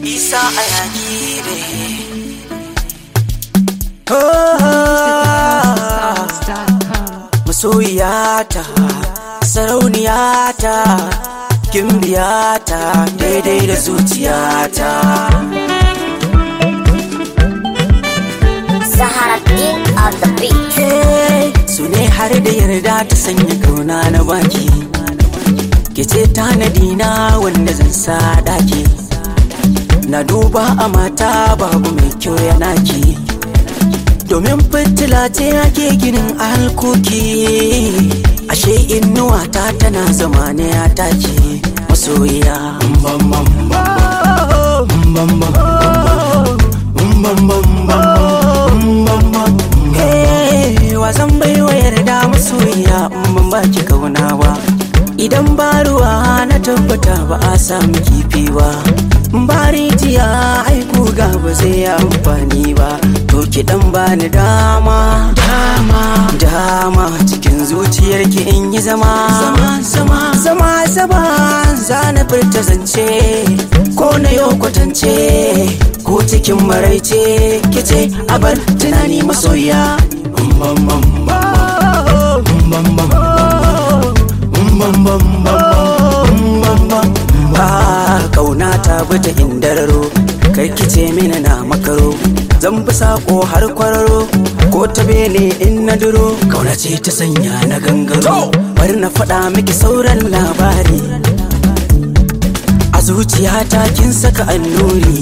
isa a yaƙi ne masoyiyata sarauniyata gimbiyata daidai da zuciyata Sahara King of the Beat. su ne har da yarda ta sanya kauna na baki ke ce tanadi na wanda zan sa daki na duba a mata babu mai kyau yana ki domin fitila ce ake ginin alkoki ashe inuwa ta tana zama ne a taki masoyiya wasan bai wa yarda masoyiya in ban baki kauna ba idan ba ruwa na tabbata ba a samu kifi ba ba rijiya aiku ga ba zai yi amfani ba to ki dan bani dama dama dama cikin zuciyarki in yi zama zama zama zama zama za na furta zance ko na yau kwatance ko cikin maraice kice a bar tunani masoya kauna ta bata indararo kai kice mini na makaro zan bi sako har kwararo ko ta bene in na duro kauna ce ta sanya na gangaro bari na faɗa miki sauran labari a zuciyata kin saka annuri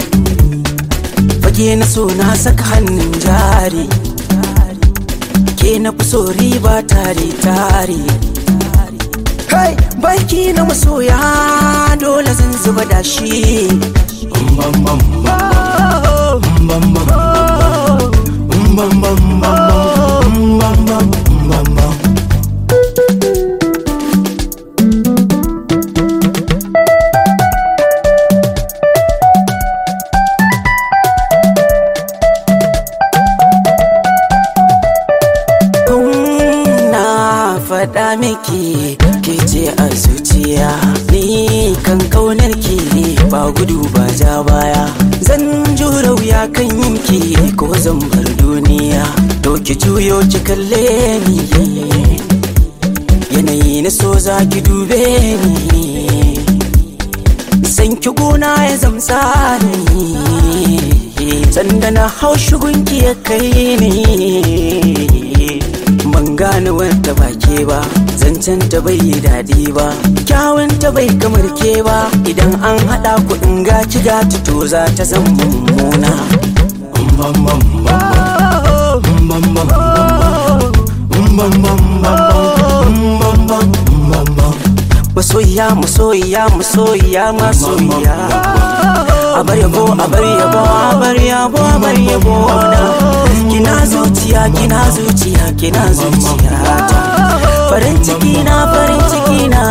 fage na so na saka hannun jari ke na fi so riba tare tare kai baki na masoya dole zan zuba da shi na faɗa miki ke ce a zuciya ni kan kaunar ki ba gudu ba ja baya zan jura wuya kan yinki ko zan bar duniya to ki juyo ki kalle ni yanayi na so za ki dube ni san ki gona ya zamsa ni sanda na hau shugunki ya kai ni ban gane wata ba ke ba zancen ta bai yi daɗi ba kyawun ta bai kamar ke ba idan an haɗa kuɗin gaci gati to za ta zan mummuna masoyiya masoyiya masoyiya masoyiya a bar yabo a bar yabo a bar yabo a bar yabo na kina zuciya kina zuciya kina zuciya ta farin ciki na farin ciki na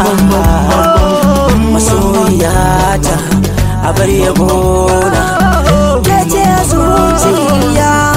masoyiya ta a bar yabo na ke ce zuciya